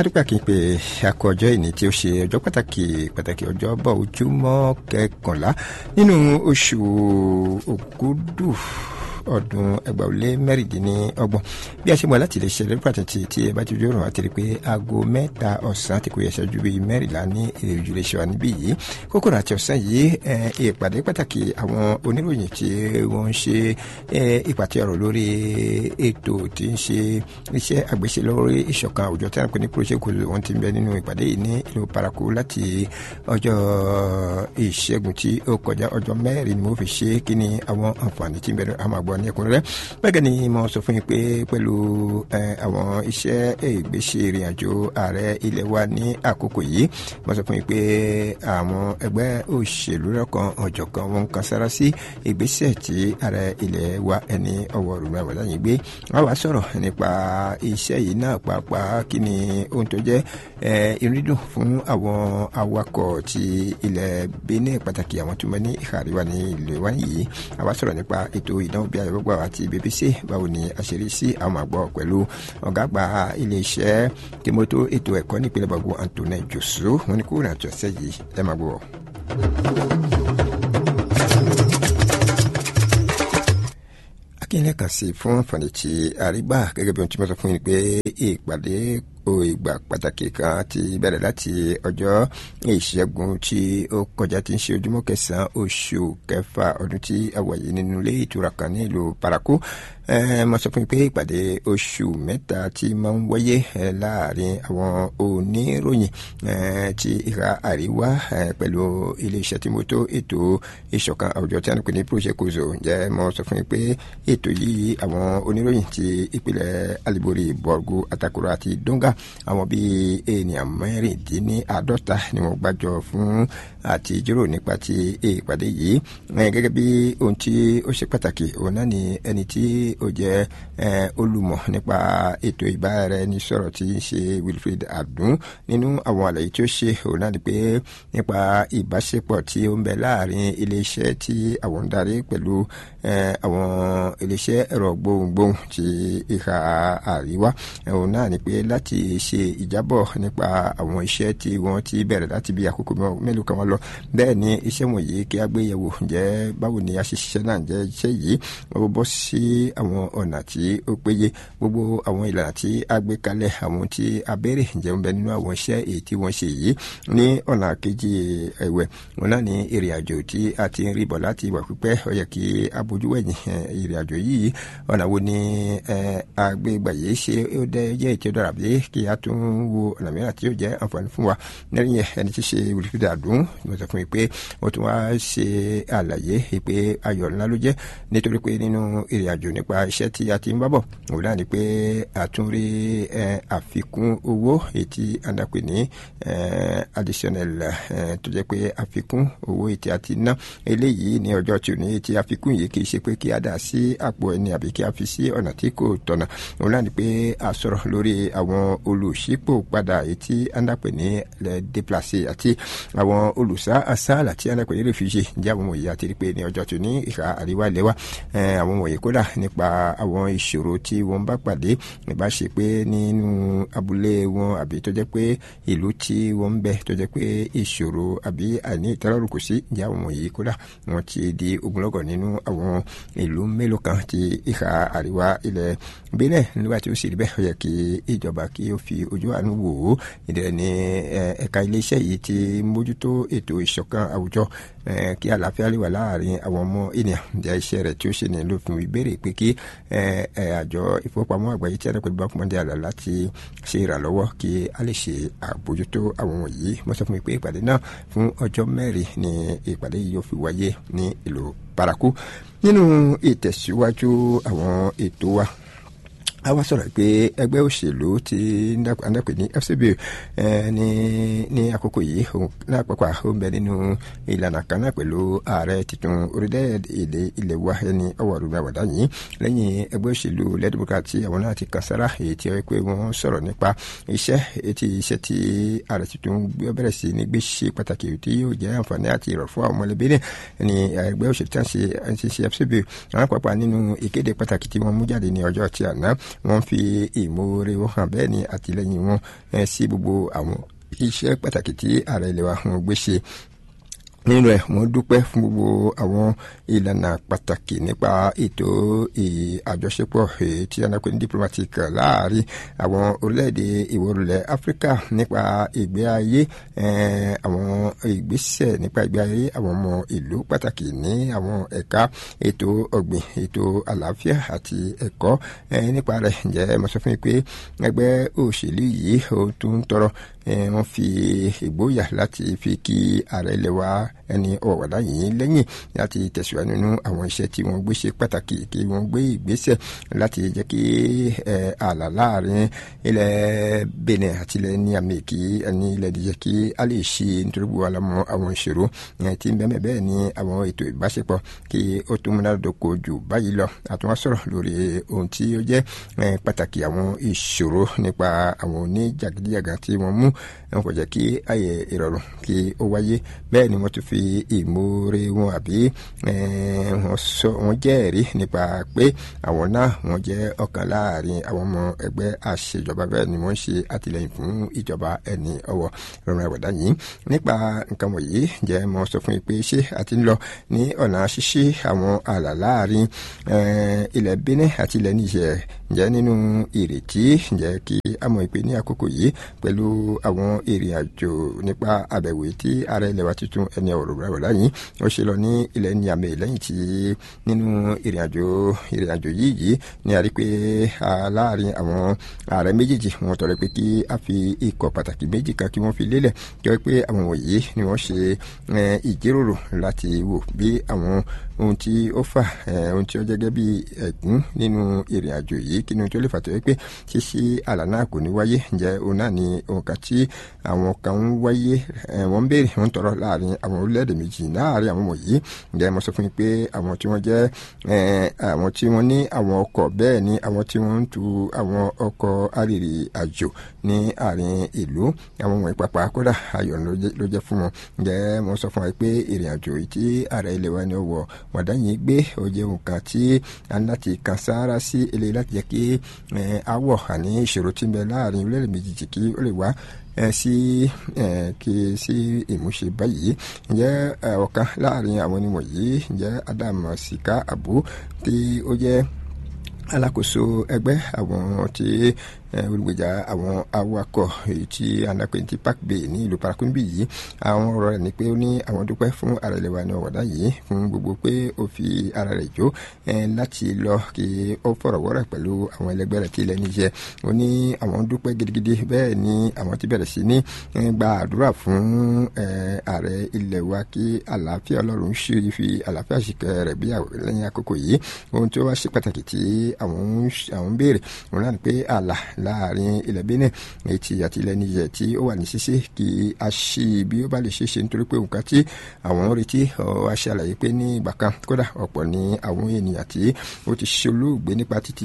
adúpẹ́ kí n pè akọ ọjọ́ ìní tí ó ṣe ọjọ́ pàtàkì pàtàkì ọjọ́ bọ̀ ojúmọ́ kẹkànlá nínú oṣù ògúdù ọdún ẹgbàá ó lé mẹ́rìndínlọ́gbọ̀n bí a ṣe mọ̀ láti lè ṣe lórí pàtàkì tí ẹ bá ti ojú ọ̀run àti rí pé aago mẹ́ta ọ̀sán ti kò yẹ ṣẹ́jú bíi mẹ́rìnlá ní èròjú lè ṣe wà níbí yìí kókòrò àti ọ̀sán yìí ìpàdé pàtàkì àwọn oníròyìn tí wọ́n ń ṣe ìpàtẹ ọ̀rọ̀ lórí ètò tí ń ṣe iṣẹ́ àgbéṣe lórí ìṣọ̀kan àwùjọ tí wọ́n pè ní project wọn ti ń bẹ nínú ìpàdé yìí ní ìlú paraku láti ọjọ́ ìṣẹ́gun tí ó kọjá ọjọ́ mẹ́rin ni mo fi ṣe kí ni àwọn àǹfààní tí ń bẹ àmọ́ àgbọ̀ ní ẹ̀kúnrẹ́rẹ́ bẹ́ẹ̀ ni mo sọ fún yín pé pẹ̀lú àwọn iṣẹ́ ìgbésẹ̀ ìrìn àjò ààrẹ ilẹ̀ wa ní àkókò yìí mo sọ fún yín pé àwọn ẹgbẹ́ òṣèlú lọ́kàn ọ̀jọ̀kan wọn kan sára sí ìgbésẹ̀ tí ààrẹ ilẹ̀ wa ẹni ọwọ́ rúra wàdà yìí gbé wọ́n wá sọ̀rọ̀ nípa iṣẹ́ yìí náà pàápàá kí ni ohun tó jẹ́ ìrídùn fún àwọn awakọ̀ ti ilẹ̀ Benin pàtàkì àwọn tó mọ ní ìhà àríwá ní ilẹ̀ wa yìí àwa sọ̀rọ̀ nípa ètò ìdánwò bí ayọ̀gbọ́ àti BBC báwo ni àṣírí sí àwọn àgbọ̀ pẹ̀lú ọ̀gá àgbà iléeṣẹ́ tìmọ́tò ètò ẹ̀kọ́ nípínlẹ̀ gbogbo Anthony Josu wọn ni kó rìn àjọ sẹ́yìí ẹ máa gbọ́. akínyẹlẹ kan sí fún àǹfààní tí àrígbà gẹ́gẹ́ bí ohun tí mo sọ fún yín pé ìpàdé o ìgbà pàtàkì kan ti bẹ̀rẹ̀ láti ọjọ́ ìṣẹ́gun tí ó kọjá tí ń ṣe ojúmọ́ kẹsàn-án oṣù kẹfà ọdún tí a wà yìí nínú ilé ìtura kan ní ìlú paraku mo sọ fún yín pé ìpàdé oṣù mẹ́ta tí máa ń wáyé láàrin àwọn oníròyìn ti ìhà àríwá pẹ̀lú iléeṣẹ́ tí mo tó ètò ìṣọ̀kan àwùjọ tí a ń pè ní project kozo ǹjẹ́ mo sọ fún yín pé ètò yìí àwọn oníròyìn ti ìpínlẹ̀ alibori borgu atakura àti donga àwọn bíi ènìyàn mẹ́rìndínláàádọ́ta ni wọ́n gbàjọ fún àti jíròrò nípa ti ìpàdé yìí gẹ́gẹ́ bí ohun tí ó ṣe pàtàkì òun náà ni ẹni tí ó jẹ́ olùmọ̀ nípa ètò ìbáraẹnisọ̀rọ̀ tí ń ṣe Wilfred Adun nínú àwọn àlàyé tí ó ṣe òun náà ni pé nípa ìbáṣepọ̀ tí ó ń bẹ láàrin iléeṣẹ́ tí àwọn ń darí pẹ̀lú àwọn iléeṣẹ́ ẹ̀rọ gbohùngbohùn ti ìhà àríwá òun náà ni pé láti ṣe ìjábọ̀ nípa àwọn iṣẹ́ tí wọ́n ti bẹ̀rẹ̀ láti bí àkókò mélòó kan wọ́n lọ bẹ́ẹ̀ ni iṣẹ́ wọ̀nyí kí a gbé yẹ̀wò ǹjẹ́ báwo ni a ṣe ṣiṣẹ́ náà ǹjẹ́ iṣẹ́ yìí wọ́n bọ́ sí àwọn ọ̀nà tí ó péye gbogbo àwọn ìlànà tí a gbé kalẹ̀ àwọn tí a béèrè ǹjẹ́ ń bẹ nínú àwọn iṣẹ́ èyí tí wọ́n ṣe yìí ní ọ̀nà kejì ẹ̀wẹ̀ wọn náà ní ìrìn àjò tí a ti ń rí bọ̀ láti ìwà pípẹ́ ó yẹ kí a bójú wẹ̀yìn ìrìn àjò yìí ọ̀nà wo ni agbègbè yìí ṣe ó dẹ́ jẹ́ ètò dára bí kí a tún wo ọ̀nà mìíràn tí yóò jẹ́ àǹfààní fún wa lẹ́yìn ẹni tí ṣe olùfidà dùn mo sọ fún mi pé ó tún wá ṣe àlàyé pé ayọ̀ ńlá ló jẹ́ nítorí pé nínú ìrìn àjò nípa iṣẹ́ tí a ti ń bábọ̀ òun náà ni pé a tún rí àfikún owó ètí àdàpè ní additional tó jẹ́ pé àfikún owó ètí a ti ná eléyìí ní ọjọ́ tí ò ní ètí àfikún yìí kì í ṣe pé kí a dà sí àpò ẹni àbí kí a fi sí ọ̀nà tí kò tọ̀nà òun náà ni pé a sọ̀rọ̀ lórí àwọn olùṣípò padà ètí àdàpè ní déplacé àti àwọn olùsá àsáàlà tí àdàpè ní refugee ǹjẹ́ àwọn wọ̀nyí àti rí pé ní ọjọ́ tí ò ní ìhà àríwá ilẹ̀ wa àwọn wọ̀nyí kódà nípa àwọn ìṣòro tí wọ́n bá pàdé ìbá ṣe pé nínú abúlé wọn àbí tó jẹ́ pé ìlú tí wọ́n ń bẹ tó jẹ́ pé ìṣòro àbí àìní ìtẹ́lọ́rùn kò sí ìjà àwọn wọ̀nyí kódà wọ́n ti di ogunlọ́gọ̀ nínú àwọn ìlú mélòó kan ti ìhà àríwá ilẹ̀ bílẹ̀ nígbà tí ó sì rí bẹ́ẹ̀ ó yẹ kí ìjọba kí ó fi ojú àánú wò ó ìdẹ̀rẹ̀ ní ẹ̀ka iléeṣẹ́ yìí ti mójútó ètò ìṣọ̀kan àwùjọ kí àlàáfíà lè wà láàrin àwọn ọmọ ènìyàn ǹjẹ́ iṣẹ́ rẹ̀ tí ó ṣe ní ló fún ìbéèrè pé kí àjọ ìfowópamọ́ àgbáyé tí ẹ̀rọ bá kúmọ́dé àlà láti ṣe ìrànlọ́wọ́ kí a lè ṣe àbójútó àwọn wọ̀nyí mo sọ fún mi pé ìpàdé náà fún ọjọ́ mẹ́rin ni ìpàdé yìí yóò fi wáyé ní ìlú paraku nínú ìtẹ̀síwájú àwọn ètò wa a wá sọ̀rọ̀ pé ẹgbẹ́ òṣèlú ti ndàpẹ̀ ní FCB ní ní àkókò yìí lápapọ̀ ó ń bẹ nínú ìlànà kan náà pẹ̀lú ààrẹ tuntun orílẹ̀-èdè ilẹ̀ wa ẹni ọwọ́ ọdún àwàdà yìí lẹ́yìn ẹgbẹ́ òṣèlú lẹ́dùbọ̀kà tí àwọn náà ti kàn sára èyí tí ó pé wọ́n sọ̀rọ̀ nípa iṣẹ́ etí iṣẹ́ tí ààrẹ tuntun bẹ̀rẹ̀ sí ní gbé ṣe pàtàkì tí yóò jẹ́ àǹfààní àti ìrọ̀ fún àwọn mọ̀lẹ́bí náà ní ẹgbẹ́ òṣèlú tí wọ́n ṣe FCB àwọn pàápàá nínú ìkéde pàtàkì tí wọ́n mú jáde ní ọjọ́ tí àná wọ́n fi ìmoore wọn hàn bẹ́ẹ̀ ni àtìlẹ́yìn wọn sí gbogbo àwọn iṣẹ́ pàtàkì tí ààrẹ ilẹ̀ wa wọn gbé ṣe nínú ẹ wọn dúpẹ́ fún gbogbo àwọn ìlànà pàtàkì nípa ètò àjọṣepọ̀ tí a nàpẹ ní diplomatic láàrin àwọn orílẹ̀-èdè ìwọ̀rùlẹ̀ áfíríkà nípa ìgbé ayé àwọn ìgbésẹ̀ nípa ìgbé ayé àwọn ọmọ ìlú pàtàkì ní àwọn ẹ̀ka ètò ọ̀gbìn ètò àlàáfíà àti ẹ̀kọ́ nípa rẹ̀ ǹjẹ́ mo sọ fún yín pé ẹgbẹ́ òṣèlú yìí ó tún tọrọ wọ́n fi ìgboyà láti fi kí ààrẹ ilẹ̀ wa ẹni ọ̀wàdà yìí lẹ́yìn láti tẹ̀síwájú nínú àwọn iṣẹ́ tí wọ́n gbé ṣe pàtàkì kí wọ́n gbé ìgbésẹ̀ láti jẹ́ kí ààlà láàrin ilẹ̀ Benin àti ilẹ̀ Niamey kí ẹni ilẹ̀ díjẹ́ kí a lè ṣe nítorí gbogbo alamọ àwọn ìṣòro tí ń bẹ́ẹ̀ bẹ́ẹ̀ ni àwọn ètò ìbáṣepọ̀ kí ó tún múnádóko jù báyìí lọ àtúnwá sọ̀rọ̀ lórí ohun tí ó jẹ́ pàtàkì àwọn ìṣòro nípa àwọn oníjàgídíjàgà tí wọ́n mú wọn kò jẹ́ kí ààyè ìrọ̀rùn kí ó wáyé bẹ́ẹ̀ ni wọ́n tún fi ìmoore wọn àbí wọ́n sọ wọ́n jẹ́rìí nípa pé àwọn náà wọ́n jẹ́ ọ̀kan láàrin àwọn ọmọ ẹgbẹ́ àṣejọba bẹ́ẹ̀ ni wọ́n ṣe àtìlẹ́yìn fún ìjọba ẹni ọwọ́ rọrùn ẹ̀wọ̀dá yìí nípa nǹkan wọ̀nyí jẹ́ mo sọ fún yín pé ṣé a ti ń lọ ní ọ̀nà ṣíṣí àwọn ààlà láàrin ilẹ̀ Benin àti ilẹ̀ Niger ǹjẹ́ nínú ìrètí ǹjẹ́ kí a mọ̀ pé ní àkókò yìí pẹ̀lú àwọn ìrìn àjò nípa àbẹ̀wò tí ààrẹ ilẹ̀ wa tuntun ẹni ọ̀rọ̀ rẹ̀ wọ̀lá yìí ó ṣe lọ ní ilẹ̀ Niamey lẹ́yìn tí nínú ìrìn àjò ìrìn àjò yìí yìí ni a rí pé láàrin àwọn ààrẹ méjèèjì wọn tọrọ pé kí a fi ikọ̀ pàtàkì méjì kan kí wọ́n fi lélẹ̀ kí wọ́n pé àwọn wọ̀nyí ni wọ́n ṣe ìjíròrò láti wò bí àwọn ohun tí ó fà ohun tí ó jẹ́ gẹ́gẹ́ bí ẹ̀gún nínú ìrìn àjò yìí kí ni tó lè fà tó yẹ pé ṣíṣí àlà náà kò ní wáyé ǹjẹ́ òun náà ni ohun kan tí àwọn kan ń wáyé wọ́n ń béèrè wọ́n ń tọrọ láàrin àwọn orílẹ̀-èdè méjì láàrin àwọn wọ̀nyí ǹjẹ́ mo sọ fún yín pé àwọn tí wọ́n jẹ́ àwọn tí wọ́n ní àwọn ọkọ̀ bẹ́ẹ̀ ni àwọn tí wọ́n ń tu àwọn ọkọ̀ arìnrìn àjò ní àárín ìlú àwọn wọ̀nyí pàpà kódà ayọ̀ ló jẹ́ fún wọn ǹjẹ́ mo sọ fún wa pé ìrìn àjò yìí tí ààrẹ ilé wa ni ó wọ̀ wọ̀dá yìí gbé ó jẹ́ nǹkan tí a ní láti kan sáárá sí eléyìí láti jẹ́ kí awọ̀ àní ìṣòro tí ń bẹ láàrin orílẹ̀-èdè méjèèjì kí ó lè wá sí kí sí ìmúṣe báyìí ǹjẹ́ ọ̀kan láàrin àwọn onímọ̀yí ǹjẹ́ Adam Sika Abu tí ó jẹ́ alákòóso ẹgbẹ́ àwọn tí olùgbèjà àwọn awakọ̀ èyí tí anapẹ̀ntì park bay ní ìlú parakumbi yìí àwọn ọ̀rọ̀ rẹ̀ ni pé ó ní àwọn dúpẹ́ fún ara ilẹ̀ wa ní ọ̀wọ́dá yìí fún gbogbo pé ó fi ara rẹ̀ jó láti lọ kí ó fọ̀rọ̀wọ́rọ̀ pẹ̀lú àwọn ẹlẹgbẹ́ rẹ̀ tí ilẹ̀ níjẹ́ ó ní àwọn dúpẹ́ gidigidi bẹ́ẹ̀ ni àwọn ti bẹ̀rẹ̀ sí ní gba àdúrà fún ààrẹ ilẹ̀ wa kí àlàáfíà ọlọ́run ṣe fi àlàáfíà ṣìkẹ́ rẹ̀ bí lẹ́yìn àkókò yìí ohun tí ó wá ṣe pàtàkì tí àwọn ń béèrè òun náà ni pé àlà láàrin ilẹ̀ Benin etí àti ilẹ̀ Niger tí ó wà ní ṣíṣe kí a ṣí bí ó bá lè ṣe ṣe nítorí pé nǹkan tí àwọn ń retí a ṣe àlàyé pé ní ìgbà kan kódà ọ̀pọ̀ ní àwọn ènìyàn tí ó ti ṣolóògbé nípa títí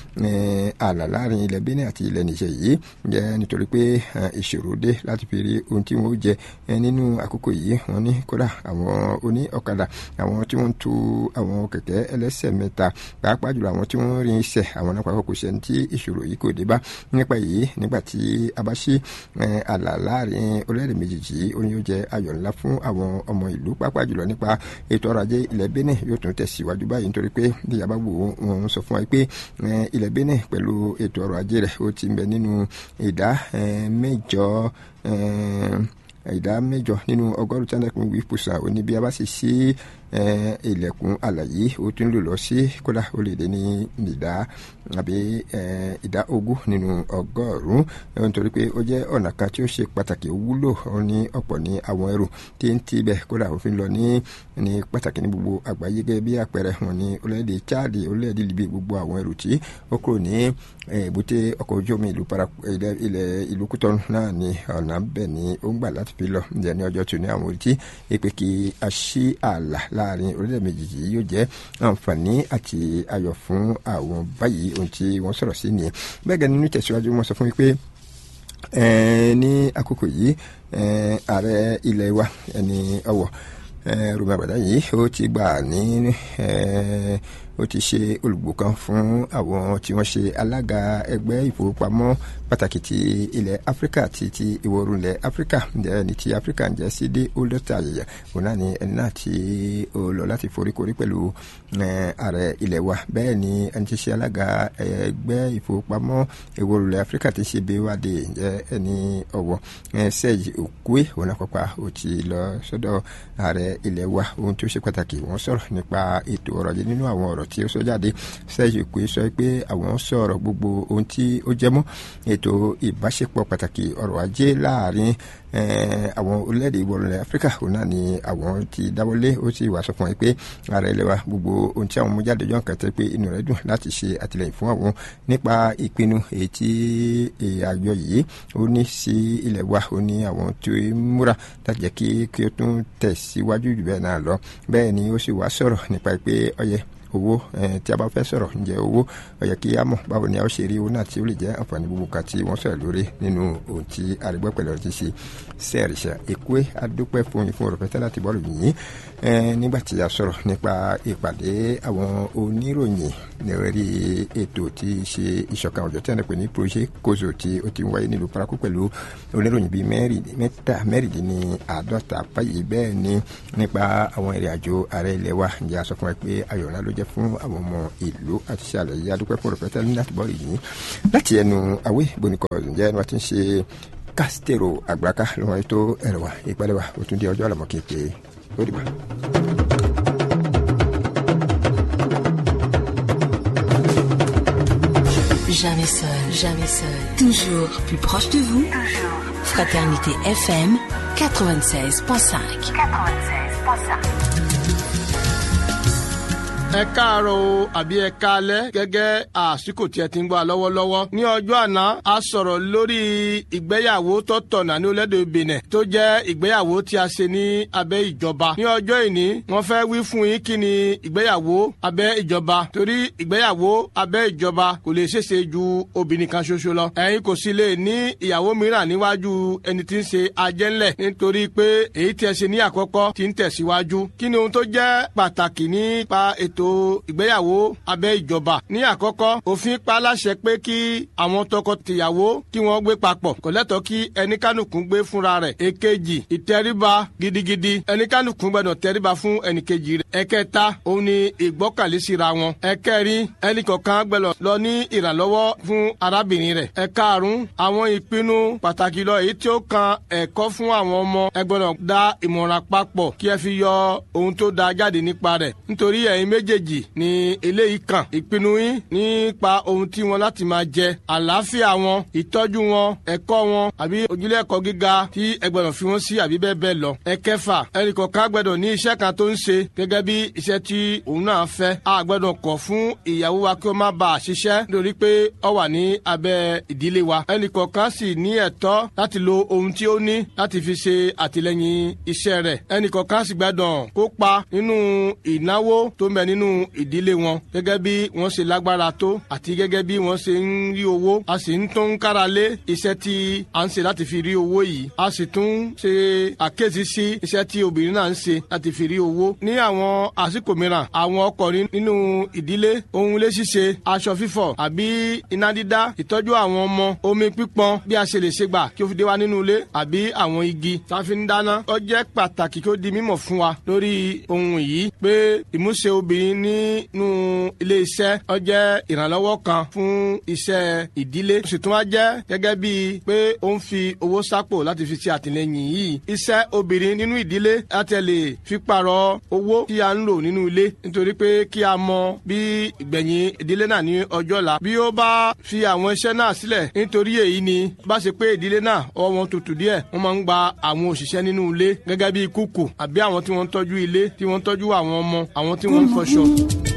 ààlà láàrin ilẹ̀ Benin àti ilẹ̀ Niger yìí jẹ́ nítorí pé ìṣòro dé láti fi rí ohun tí wọ́n jẹ nínú àkókò yìí wọ́n ní kódà àwọn oní ọ̀kadà àwọn tí wọ́n ń tu àwọn kẹ̀kẹ́ ẹlẹ́sẹ̀ mẹ́ta pàápàá jùlọ àwọn tí wọ́n rin iṣẹ́ àwọn náà pàápàá kò ṣẹ́ni tí ìṣòro yìí kò dé bá nípa yìí nígbà tí a bá ṣí àlà láàrin orílẹ̀-èdè méjèèjì ó ní yóò jẹ́ ayọ̀ ńlá fún àwọn ọmọ ìlú pàápàá jùlọ nípa ètò ọrọ̀ ajé ilẹ̀ Benin yóò tún tẹ̀síwájú báyìí nítorí pé bí a bá wò wọ́n sọ fún wa pé ilẹ̀ Benin pẹ̀lú ètò ọrọ̀ ajé rẹ̀ ó ti ń bẹ nínú ìdá mẹ́jọ ìdá mẹ́jọ nínú ọgọ́rùn-ún tí wọ́n dẹ́kun wí pùsà òní bí a bá sì ṣí ilẹ̀kùn àlàyé ó tún lò lọ sí kódà ó lè dé ní ìdá àbí ìdá ogún nínú ọgọ́rùn-ún nítorí pé ó jẹ́ ọ̀nà kan tí ó ṣe pàtàkì wúlò ó ní ọ̀pọ̀ ní àwọn ẹrù tí ń tibẹ̀ kódà òfin lọ ní ní pàtàkì ní gbogbo àgbáyé gẹ́gẹ́ bí àpẹẹrẹ wọn ní orílẹ̀-èdè Chad orílẹ̀-èdè Libya gbogbo àwọn ẹrù tí ó kúrò ní èbúté ọkọ̀ ojú omi ìlú para ilẹ̀ ìlú Kútọ́nù náà ní ọ̀nà bẹ́ẹ̀ ni ó ń gbà láti fi lọ ǹjẹ́ ní ọjọ́ tó ní àwọn orí tí èpè kí a ṣí ààlà láàrin orílẹ̀ méjèèjì yóò jẹ́ àǹfààní àti ayọ̀ fún àwọn báyìí ohun tí wọ́n sọ̀rọ̀ sí nìyẹn bẹ́ẹ̀ gẹ́gẹ́ nínú ìtẹ̀síwájú wọn sọ fún mi pé ní àkókò yìí ààrẹ ilẹ̀ wa ẹni ọwọ́ rúmi àbàdá yìí ó ti gbà ní ó ti ṣe olùgbò kan fún àwọn tí wọ́n ṣe alága ẹgbẹ́ ìfowópamọ́ pàtàkì ti ilẹ̀ áfíríkà ti ti ìwọ̀ oòrùn ilẹ̀ áfíríkà ǹjẹ́ ní ti áfíríkà ǹjẹ́ sí dé ó lọ́tà ayẹyẹ òun náà ni ẹni náà tí ó lọ láti foríkorí pẹ̀lú ààrẹ ilẹ̀ wa bẹ́ẹ̀ ni ẹni tí ṣe alága ẹgbẹ́ ìfowópamọ́ ìwọ̀ oòrùn ilẹ̀ áfíríkà ti ṣe béwádé ǹjẹ́ ẹni ọ̀wọ́ sẹ́yìn òkúé òun náà pápá ó ti lọ sọ́dọ̀ ààrẹ ilẹ̀ wa ohun tí ó ṣe pàtàkì wọ́n sọ̀rọ̀ nípa ètò ọrọ̀ ajé nínú àwọn ọ̀rọ̀ tí ó sọ jáde sẹ́yìn òkúé sọ pé àwọn sọ̀rọ̀ gbogbo ohun tí ó jẹ́ mọ́ ètò ìbáṣepọ̀ pàtàkì ọrọ̀ ajé láàrin àwọn orílẹ̀-èdè ìwọ̀rùnlẹ̀ áfíríkà òun náà ni àwọn ti dáwọ́lé ó sì wà sọ fún wọn pé ààrẹ ilẹ̀ wa gbogbo ohun tí àwọn mú jáde yọ̀ nǹkan tẹ́ pé inú rẹ̀ dùn láti ṣe àtìlẹyìn fún àwọn nípa ìpinnu èyí tí àjọ yìí ó ní sí ilẹ̀ wa ó ní àwọn tí ó múra láti jẹ́ kí kí ó tún tẹ̀síwájú jù bẹ́ẹ̀ náà lọ bẹ́ẹ̀ ni ó sì wá sọ̀rọ̀ nípa pé ọyẹ owó tí a bá fẹ́ sọ̀rọ̀ ǹjẹ́ owó ó yẹ kí a mọ̀ báwo ni a ó ṣe rí owó náà tí ó lè jẹ́ àǹfààní gbogbo kan tí wọ́n sọ̀rọ̀ lórí nínú ohun tí arígbọ́ pẹ̀lú ọ̀rọ̀ ti ṣe sẹ́ẹ̀rìṣà èkúé adúpẹ́ fún yín fún ọ̀rọ̀ pẹ́tẹ́ láti bọ́ọ̀lù yìí nígbà tí a sọ̀rọ̀ nípa ìpàdé àwọn oníròyìn lórí ètò tí ṣe ìṣọ̀kan ọ̀jọ̀ tí a ń pè ní projet kozo tí ó ti ń wáyé nílùú paraku pẹ̀lú oníròyìn bíi mẹ́ta mẹ́rìndínláàádọ́ta báyìí bẹ́ẹ̀ ni nípa àwọn ìrìn àjò ààrẹ ilẹ̀ wa ǹjẹ́ a sọ fún wa pé ayọ̀ ńlá ló jẹ́ fún àwọn ọmọ ìlú àti ṣàlẹ̀ yìí adúpẹ́ fún ọ̀rọ̀ ní láti bọ́ọ̀lù yìí láti ẹnu àwé bonikọ̀ ǹjẹ́ ẹnu wa ti ń ṣe kásítèrò àgbàká lọ́wọ́ ètò ẹ̀rọ wa ìpàdé wa ó tún di ọjọ́ àlọ́mọ́ kí n pè é ó dìbò. Jamais seul, jamais seul. Toujours plus proche de vous. Toujours. Fraternité FM 96.5. 96.5. ẹ káàárọ̀ o àbí ẹ káalẹ́ gẹ́gẹ́ àsìkò tí ẹ ti ń gbọ́ lọ́wọ́lọ́wọ́. ní ọjọ́ àná a sọ̀rọ̀ lórí ìgbéyàwó tó tọ̀nà ní orílẹ̀-èdè Benin tó jẹ́ ìgbéyàwó tí a ṣe ní abẹ́ ìjọba. ní ọjọ́ ìní wọ́n fẹ́ wí fún yín kí ni ìgbéyàwó abẹ́ ìjọba torí ìgbéyàwó abẹ́ ìjọba kò lè ṣeéṣe ju obìnrin kan ṣoṣo lọ. ẹ̀yin kò sì lè ní ìyàwó mìíràn níwájú ẹni tí ń ṣe ajẹ́ńlẹ̀ nítorí pé èyí tí ẹ ṣe ní àkọ́kọ́ ti ń tẹ̀síwájú. kí ni ohun tó jẹ́ pàtàkì nípa ètò ìgbéyàwó abẹ́ ìjọba. ní àkọ́kọ́ òfin pa láṣẹ pé kí àwọn tọkọ-tìyàwó kí wọ́n gbé papọ̀ kò lẹ́tọ̀ọ́ kí ẹnikánukùn gbé fúnra rẹ̀. èkejì ìtẹríba gidigidi ẹnikánukùn gbọdọ̀ tẹríba fún ẹnìkejì rẹ̀. ẹ̀kẹta òun ni ìgbọ́kànlé síra wọn. ẹ̀kẹrin ẹnìkọ̀ọ̀kan gbọdọ̀ lọ ní ìrànlọ́wọ́ fún arábìnrin rẹ̀. ẹ̀karùn àwọn ìpinnu pàtàkì lọ èyí tí ó kan ẹ̀kọ́ fún àwọn ọmọ ẹ gbọdọ̀ dá ìmọ̀ràn papọ̀ kí ẹ fi yọ ohun tó da jáde nípa rẹ̀ nítorí ẹ̀yin méjèèjì ni eléyìí kàn ìpinnu yín nípa ohun tí wọn láti máa jẹ àlàáfíà wọn ìtọ́jú wọn ẹ̀kọ́ wọn àbí ojúlé ẹ̀kọ́ gíga tí ẹ gbọ́dọ̀ fi wọ́n sí àbí bẹ́ẹ̀ bẹ́ẹ̀ lọ. ẹ̀kẹfà ẹnìkọ̀ọ̀kan gbọ́dọ̀ ní iṣẹ́ kan tó ń ṣe gẹ́gẹ́ bí iṣẹ́ tí òun náà fẹ́ a gbọ́dọ̀ kọ̀ fún ìyàwó wa kí ó má bàa ṣiṣẹ́ nítorí pé ó wà ní abẹ́ ìdílé wa. ẹnìkọ̀ọ̀kan sì ní ẹ̀tọ́ láti lo ohun tí ó ní láti fi ṣe àtìlẹ́yìn iṣẹ́ rẹ̀. ẹnìkọ̀ọ̀kan sì gbọ́dọ̀ kópa nínú ìnáwó tó ń bẹ nínú ìdílé wọn gẹ́gẹ́ bí wọ́n ṣe lágbára tó àti gẹ́gẹ́ bí wọ́n ṣe ń rí owó a sì ń tún kára lé iṣẹ́ tí a ń ṣe láti fi rí owó yìí a sì tún ṣe àkéèsí sí iṣẹ́ tí obìnrin náà ń ṣe láti fi rí owó ní àwọn àsìkò mìíràn àwọn ọkùnrin nínú ìdílé ohun ilé ṣíṣe aṣọ fífọ̀ àbí iná dídá ìtọ́jú àwọn ọmọ omi pípọn bí a ṣe lè ṣe gbà kí ó fi dé wa nínú ilé àbí àwọn igi tá a fi ń dáná ó jẹ́ pàtàkì kí ó di mímọ̀ fún wa lórí ohun yìí pé ìmúṣe obìnrin nínú ilé iṣẹ́ ó jẹ́ ìrànlọ́wọ́ kan fún iṣẹ́ ìdílé ó sì tún wá jẹ́ gẹ́gẹ́ bíi pé ó ń fi owó sápò láti fi ṣe àtìlẹ́yìn yìí iṣẹ́ obìnrin nínú ìdílé láti lè fi pààrọ̀ owó tí a ń lò nínú ilé nítorí pé kí a mọ bí ìgbẹ̀yìn ìdílé náà ní ọjọ́ la bí ó bá fi àwọn iṣẹ́ náà sílẹ̀ nítorí èyí ni bá ṣe pé ìdílé náà ọwọ́ wọn tutù díẹ̀ wọ́n máa ń gba àwọn òṣìṣẹ́ nínú ilé gẹ́gẹ́ bíi kúkù àbí àwọn tí wọ́n ń tọ́jú ilé tí wọ́n ń tọ́jú àwọn ọmọ àwọn tí wọ́n ń fọṣọ.